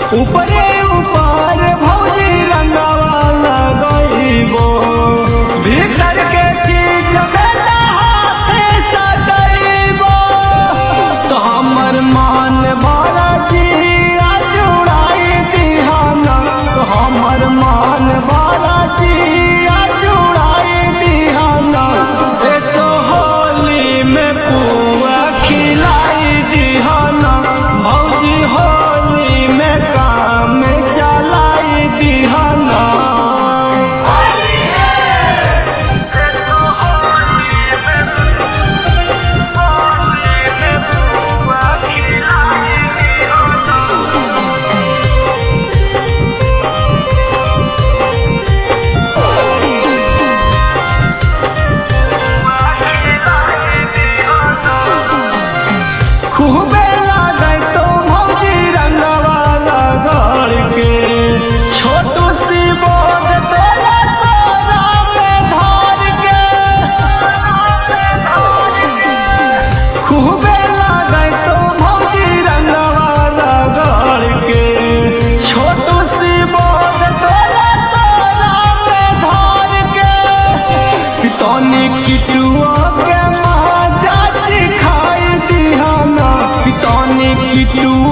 ऊपरे ऊपर भौजी रंगवा लगइबो भीतर के चीज बेटा हाथे सदैबो तो हमर मान भरा जिया जुड़ाई दिहाना तो हमर मान भरा जिया जुड़ाई दिहाना ए तो होली में पुआ खिलाई दिहाना भौजी होली में काम चलाई दिहाना खूबे लागै तो भौजी रंगवा लगड़ के छोटू सी बोझ तोरा तोरा पे धार के खूबे लागै तो भौजी रंगवा लगड़ के छोटू सी बोझ तोरा तोरा पे धार के पितौनी किटुआ के महाजा सिखाई दिहाना पितौनी किटुआ